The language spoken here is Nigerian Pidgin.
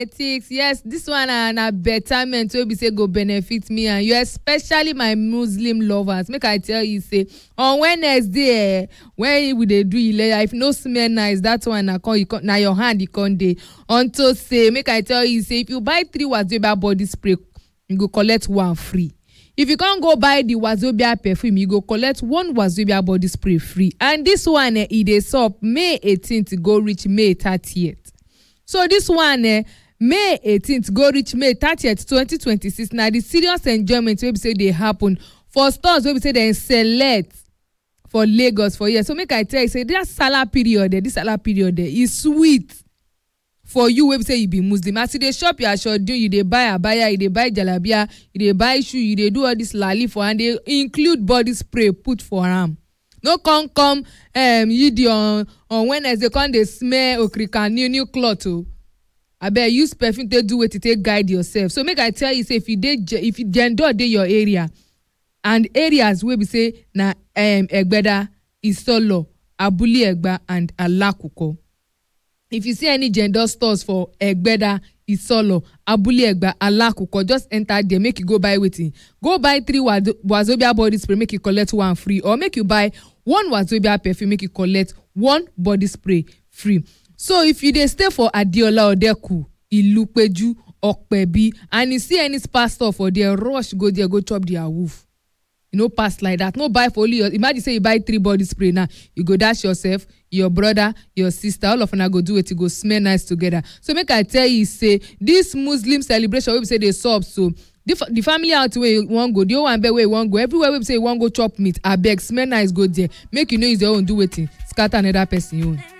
politics yes this one na na betterment wey be say go benefit me and you especially my muslim lovers make i tell you say on wednesday eh when we dey do ileya if no smell nice that one na come you come na your hand e come dey unto say make i tell you say if you buy three wazobia body spray you go collect one free if you come go buy the wazobia perfume you go collect one wazobia body spray free and this one eh e dey sup may 18th go reach may 30th so this one eh may 18th go reach may 30th 2026 na the serious enjoyment wey be say dey happen for stores wey be say dem select for lagos for here so make i tell you say that sallah period eh this sallah period eh e sweet for you wey be say you be muslim as you dey shop your aṣoju you dey buy abaya you dey buy jalabia you dey buy shoe you dey do all this lali for and dey include body spray put for am no come come um, yidi on on wednesday come dey smell okrika new new cloth o abeg use perfume take do wetin take guide yourself so make i tell you say if you dey if jendor dey your area and areas wey be say na um, egbeda isolo abule egba and alakuko if you see any gender stores for egbeda isolo abule egba alakuko just enter there make you go buy wetin go buy three wazo wazobia body spray make you collect one free or make you buy one wazobia perfume make you collect one body spray free so if you dey stay for adeola odeku ilupeju okpebi and you see any spa store for there rush go there go chop their woof you no pass like that no buy for only your imagine say you buy three body spray now you go dash yourself your brother your sister all of una go do wetin go smell nice together so make i tell you say this muslim celebration wey be say dey sup so the, the family out wey you wan go the owambe wey you wan go everywhere wey be say you wan go chop meat abeg smell nice go there make you no use your own do wetin scatter another person own.